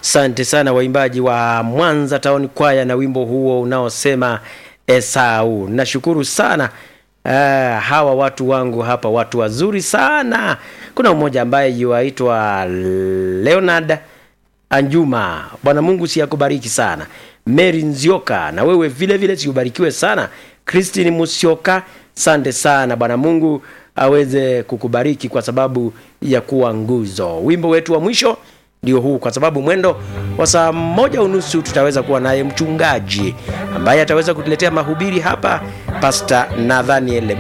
Asante sana waimbaji wa Mwanza Town Kwaya na wimbo huo unaosema Esau. Nashukuru sana uh, hawa watu wangu hapa, watu wazuri sana. Kuna mmoja ambaye yuaitwa Leonard Anjuma. Bwana Mungu si akubariki sana. Mary Nzioka, na wewe vile vile siubarikiwe sana. Christine Musioka, sante sana. Bwana Mungu aweze kukubariki kwa sababu ya kuwa nguzo. Wimbo wetu wa mwisho ndio huu, kwa sababu mwendo wa saa moja unusu tutaweza kuwa naye mchungaji ambaye ataweza kutuletea mahubiri hapa, Pastor Nathaniel